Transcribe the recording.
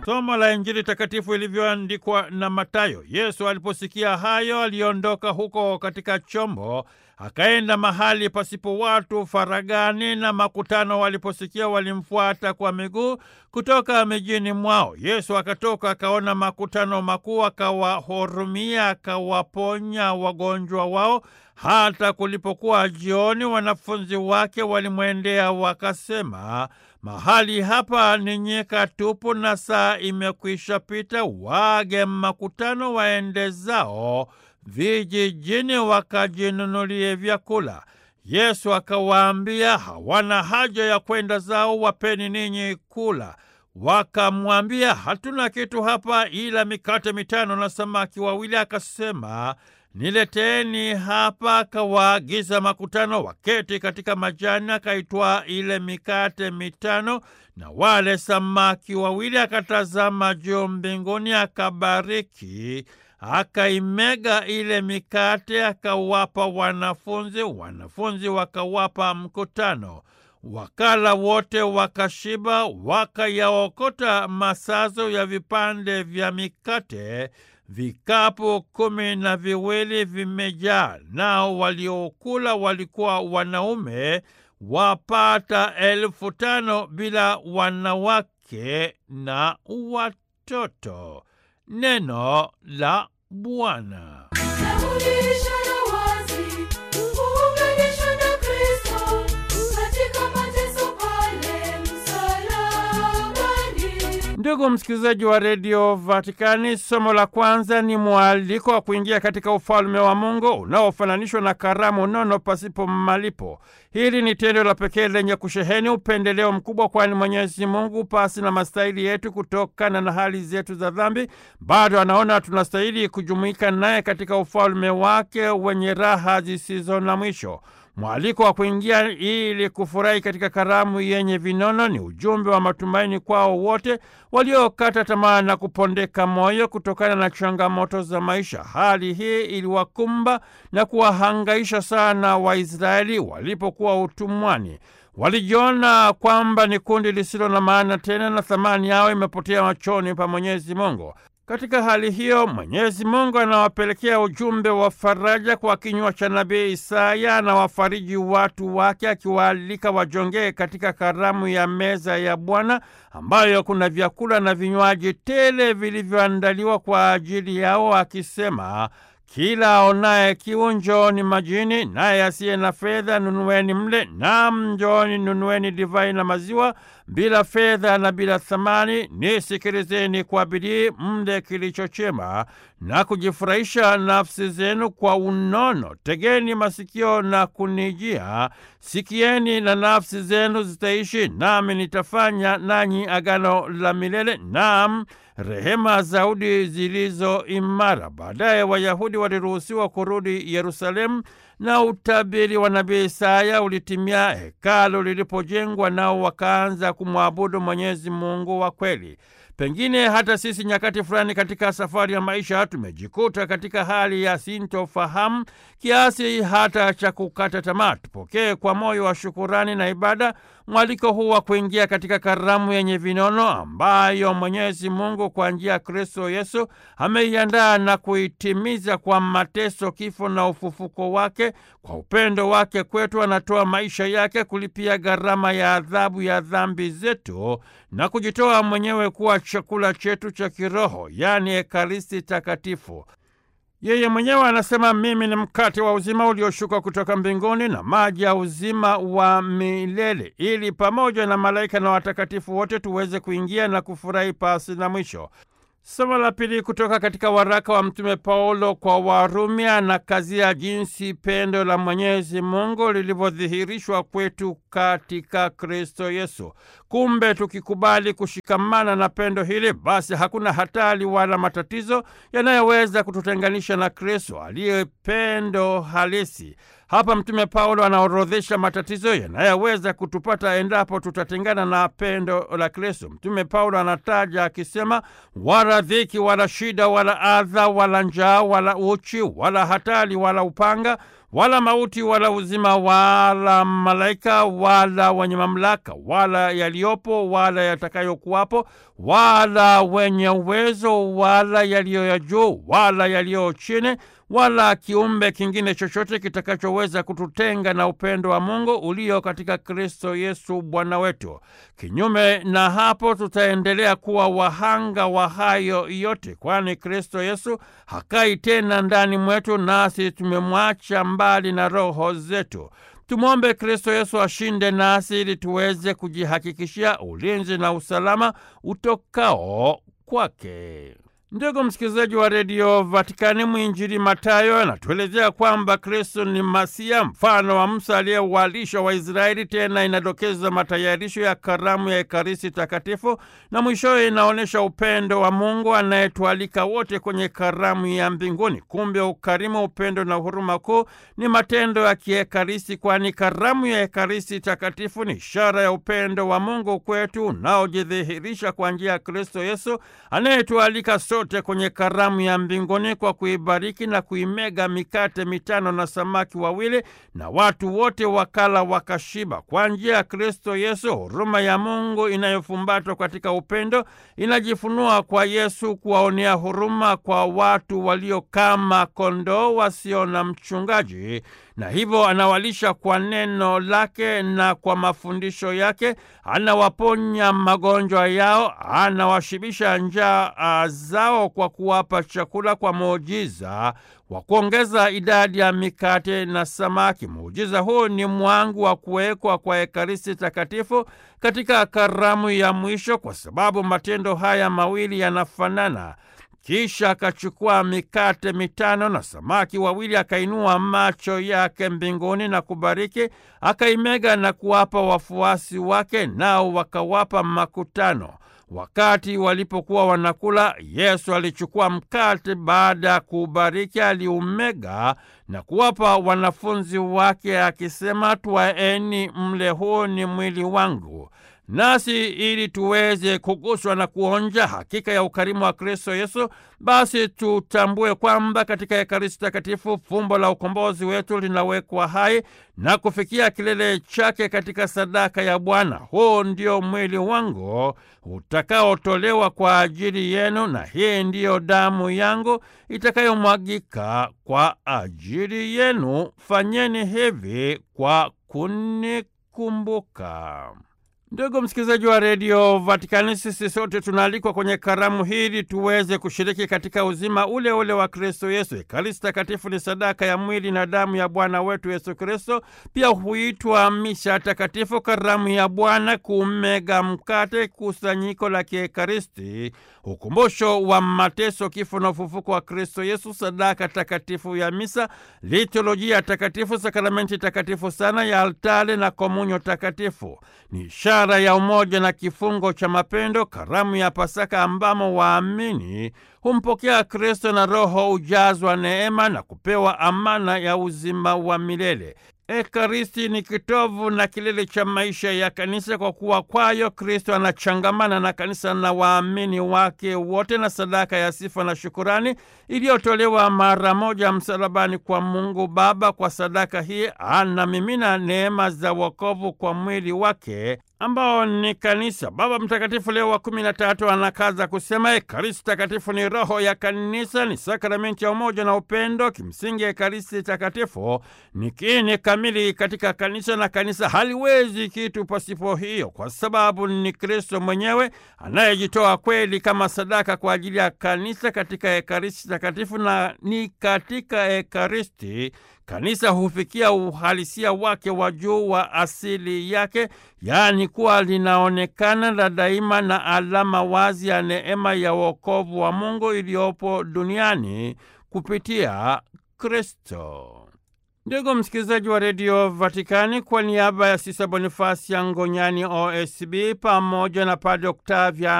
Somo la Injili takatifu ilivyoandikwa na Mathayo. Yesu aliposikia hayo, aliondoka huko katika chombo akaenda mahali pasipo watu faragani, na makutano waliposikia walimfuata kwa miguu kutoka mijini mwao. Yesu akatoka akaona makutano makuu, akawahurumia, akawaponya wagonjwa wao. Hata kulipokuwa jioni, wanafunzi wake walimwendea wakasema, mahali hapa ni nyika tupu na saa imekwisha pita, waage makutano waende zao vijijini wakajinunulie vyakula. Yesu akawaambia, hawana haja ya kwenda zao, wapeni ninyi kula. Wakamwambia, hatuna kitu hapa ila mikate mitano na samaki wawili. Akasema, nileteeni hapa. Akawaagiza makutano waketi katika majani, akaitwaa ile mikate mitano na wale samaki wawili, akatazama juu mbinguni, akabariki akaimega ile mikate akawapa wanafunzi, wanafunzi wakawapa mkutano. Wakala wote wakashiba, wakayaokota masazo ya vipande vya mikate, vikapu kumi na viwili vimejaa. Nao waliokula walikuwa wanaume wapata elfu tano bila wanawake na watoto. Neno la Bwana. Ndugu msikilizaji wa redio Vatikani, somo la kwanza ni mwaliko wa kuingia katika ufalme wa Mungu unaofananishwa na karamu nono pasipo malipo. Hili ni tendo la pekee lenye kusheheni upendeleo mkubwa, kwani Mwenyezi Mungu pasi na mastahili yetu kutokana na hali zetu za dhambi, bado anaona tunastahili kujumuika naye katika ufalme wake wenye raha zisizo na mwisho. Mwaliko wa kuingia ili kufurahi katika karamu yenye vinono ni ujumbe wa matumaini kwao wote waliokata tamaa na kupondeka moyo kutokana na changamoto za maisha. Hali hii iliwakumba na kuwahangaisha sana Waisraeli walipokuwa utumwani. Walijiona kwamba ni kundi lisilo na maana tena na thamani yao imepotea machoni pa Mwenyezi Mungu. Katika hali hiyo Mwenyezi Mungu anawapelekea ujumbe wa faraja kwa kinywa cha nabii Isaya, anawafariji watu wake akiwaalika wajongee katika karamu ya meza ya Bwana ambayo kuna vyakula na vinywaji tele vilivyoandaliwa kwa ajili yao, akisema kila aonaye kiu njooni majini, naye asiye na fedha nunueni mle. Naam, njooni nunueni divai na maziwa bila fedha na bila thamani. Nisikilizeni kwa bidii, mle kilicho chema na kujifurahisha nafsi zenu kwa unono. Tegeni masikio na kunijia, sikieni na nafsi zenu zitaishi, nami nitafanya nanyi agano la milele, naam rehema zaudi zilizo imara. Baadaye Wayahudi waliruhusiwa kurudi Yerusalemu na utabiri wa nabii Isaya ulitimia hekalu lilipojengwa, nao wakaanza kumwabudu Mwenyezi Mungu wa kweli. Pengine hata sisi nyakati fulani katika safari ya maisha tumejikuta katika hali ya sintofahamu kiasi hata cha kukata tamaa. Tupokee kwa moyo wa shukurani na ibada mwaliko huu wa kuingia katika karamu yenye vinono ambayo Mwenyezi Mungu kwa njia ya Kristo Yesu ameiandaa na kuitimiza kwa mateso, kifo na ufufuko wake. Kwa upendo wake kwetu, anatoa maisha yake kulipia gharama ya adhabu ya dhambi zetu na kujitoa mwenyewe kuwa chakula chetu cha kiroho, yaani Ekaristi Takatifu. Yeye mwenyewe anasema, mimi ni mkate wa uzima ulioshuka kutoka mbinguni na maji ya uzima wa milele, ili pamoja na malaika na watakatifu wote tuweze kuingia na kufurahi pasi na mwisho. Somo la pili kutoka katika waraka wa Mtume Paulo kwa Warumi anakazia jinsi pendo la Mwenyezi Mungu lilivyodhihirishwa kwetu katika Kristo Yesu. Kumbe tukikubali kushikamana na pendo hili, basi hakuna hatari wala matatizo yanayoweza kututenganisha na Kristo aliye pendo halisi. Hapa Mtume Paulo anaorodhesha matatizo yanayoweza kutupata endapo tutatengana na pendo la Kristo. Mtume Paulo anataja akisema, wala dhiki wala shida wala adha wala njaa wala uchi wala hatari wala upanga wala mauti wala uzima wala malaika wala wenye mamlaka wala yaliyopo wala yatakayokuwapo wala wenye uwezo wala yaliyo ya juu wala yaliyo chini wala kiumbe kingine chochote kitakachoweza kututenga na upendo wa Mungu ulio katika Kristo Yesu Bwana wetu. Kinyume na hapo, tutaendelea kuwa wahanga wa hayo yote, kwani Kristo Yesu hakai tena ndani mwetu, nasi tumemwacha mbali na roho zetu. Tumwombe Kristo Yesu ashinde nasi ili tuweze kujihakikishia ulinzi na usalama utokao kwake. Ndugu msikilizaji wa redio Vatikani, mwinjili Matayo anatuelezea kwamba Kristo ni Masia, mfano wa Musa aliyewalisha Waisraeli. Tena inadokeza matayarisho ya karamu ya Ekaristi Takatifu, na mwishowe inaonyesha upendo wa Mungu anayetualika wote kwenye karamu ya mbinguni. Kumbe ukarimu, upendo na huruma kuu ni matendo ya kiekaristi, kwani karamu ya Ekaristi Takatifu ni ishara ya upendo wa Mungu kwetu unaojidhihirisha kwa njia ya Kristo Yesu anayetualika sote kwenye karamu ya mbinguni kwa kuibariki na kuimega mikate mitano na samaki wawili, na watu wote wakala wakashiba. Kwa njia ya Kristo Yesu, huruma ya Mungu inayofumbatwa katika upendo inajifunua kwa Yesu kuwaonea huruma kwa watu walio kama kondoo wasio na mchungaji, na hivyo anawalisha kwa neno lake na kwa mafundisho yake, anawaponya magonjwa yao, anawashibisha njaa zao kwa kuwapa chakula kwa muujiza wa kuongeza idadi ya mikate na samaki. Muujiza huu ni mwangu wa kuwekwa kwa Ekaristi Takatifu katika karamu ya mwisho, kwa sababu matendo haya mawili yanafanana. Kisha akachukua mikate mitano na samaki wawili, akainua macho yake mbinguni na kubariki, akaimega na kuwapa wafuasi wake, nao wakawapa makutano. Wakati walipokuwa wanakula, Yesu alichukua mkate, baada ya kuubariki aliumega na kuwapa wanafunzi wake akisema, twaeni mle, huu ni mwili wangu. Nasi ili tuweze kuguswa na kuonja hakika ya ukarimu wa Kristo Yesu, basi tutambue kwamba katika Ekaristi Takatifu fumbo la ukombozi wetu linawekwa hai na kufikia kilele chake katika sadaka ya Bwana. Huu ndio mwili wangu utakaotolewa kwa ajili yenu, na hii ndiyo damu yangu itakayomwagika kwa ajili yenu. Fanyeni hivi kwa kunikumbuka. Ndugu msikilizaji wa redio Vatikani, sisi sote tunaalikwa kwenye karamu hili tuweze kushiriki katika uzima ule ule wa Kristo Yesu. Ekaristi Takatifu ni sadaka ya mwili na damu ya Bwana wetu Yesu Kristo. Pia huitwa misha takatifu, karamu ya Bwana, kumega mkate, kusanyiko la kiekaristi, ukumbusho wa mateso, kifo na ufufuko wa Kristo Yesu, sadaka takatifu ya misa, liturujia takatifu, sakramenti takatifu sana ya altare na komunyo takatifu ni ishara ya umoja na kifungo cha mapendo, karamu ya Pasaka ambamo waamini humpokea Kristo na Roho hujazwa neema na kupewa amana ya uzima wa milele. Ekaristi ni kitovu na kilele cha maisha ya kanisa, kwa kuwa kwayo Kristo anachangamana na kanisa na waamini wake wote, na sadaka ya sifa na shukurani iliyotolewa mara moja msalabani kwa Mungu Baba. Kwa sadaka hii anamimina neema za wokovu kwa mwili wake ambao ni kanisa. Baba Mtakatifu Leo wa kumi na tatu anakaza kusema Ekaristi Takatifu ni roho ya kanisa, ni sakramenti ya umoja na upendo. Kimsingi, Ekaristi Takatifu ni kiini kamili katika kanisa, na kanisa haliwezi kitu pasipo hiyo, kwa sababu ni Kristo mwenyewe anayejitoa kweli kama sadaka kwa ajili ya kanisa katika Ekaristi Takatifu, na ni katika Ekaristi kanisa hufikia uhalisia wake wa juu wa asili yake, yaani kuwa linaonekana la daima na alama wazi ya neema ya wokovu wa Mungu iliyopo duniani kupitia Kristo. Ndugu msikilizaji wa redio Vatikani, kwa niaba ya Sisa Bonifasi ya Ngonyani OSB pamoja na Padre Oktavia